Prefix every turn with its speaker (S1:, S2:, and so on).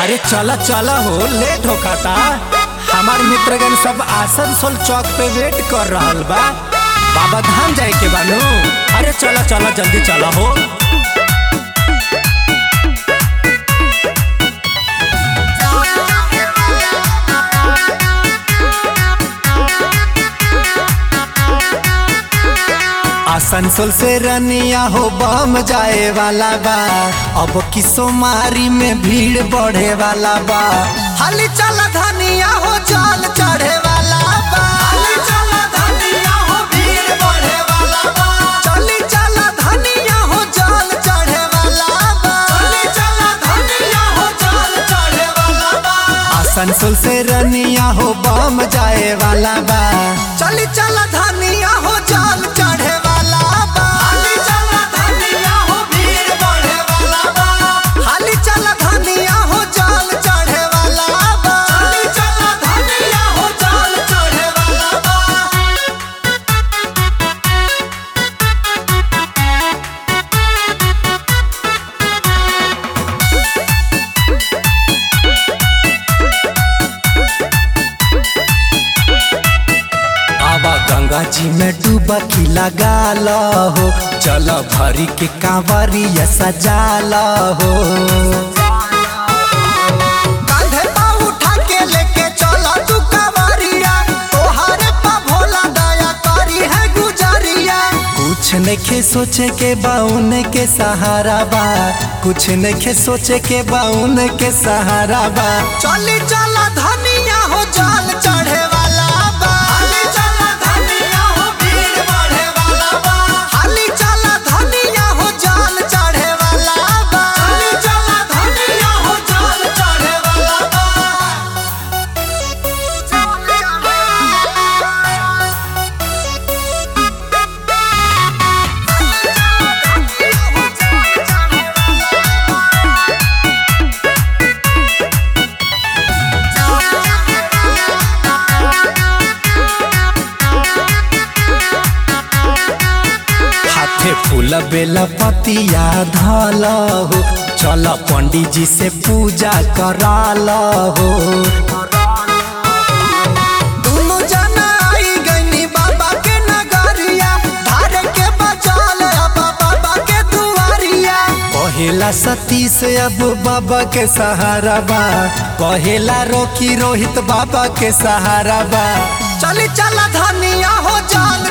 S1: अरे चला चला हो लेट होखता हमार मित्रगण सब आसनसोल चौक पे वेट कर रहल बा बाबा धाम जाए के बानू अरे चला चला जल्दी चला हो आसनसोल से रनिया हो बम जाए वाला बा अब की सोमारी में भीड़ बढ़े वाला बा हाली चला धनिया हो जल चढ़े वाला बा हाली चला धनिया हो भीड़ बढ़े वाला बा चली चला धनिया हो जल चढ़े वाला बा चली चला धनिया हो जल चढ़े वाला बा आसनसोल से रनिया हो बम जाए वाला बा चली चला धनिया हो जल चढ़े वाला बा हाली चला धनिया हो भीड़ बढ़े वाला बा हाली चला धनिया हो जल चढ़े वाला बा हाली चला धनिया हो जल चढ़े वाला बा आवा गंगा जी में डुबकी लगा लो हो चल भरी के कांवरिया सजा लो हो कांधे पा उठा के लेके चला तू कांवरिया तोहारे पा भोला दया करी है गुजरिया कुछ नखे सोचे के बाउन के सहारा बा कुछ नखे सोचे के बाउन के सहारा बा चली चला धनिया हो जल चढ़े वाला बा हाली चला धनिया हो भीड़ बढ़े वाला बा हाली चला धनिया हो जल चढ़े वाला बा हाली चला धनिया हो जल चढ़े वाला बा हाथे फूल बेला पतिया धल हो चल पंडित जी से पूजा कराल हो दुनु जना आई गईनी बाबा के नगरिया धारे के बचाल अब बाबा के दुआरिया कहेला सती से अब बाबा के सहारा बा कहेला रोकी रोहित बाबा के सहारा बा चली चला धनिया हो जान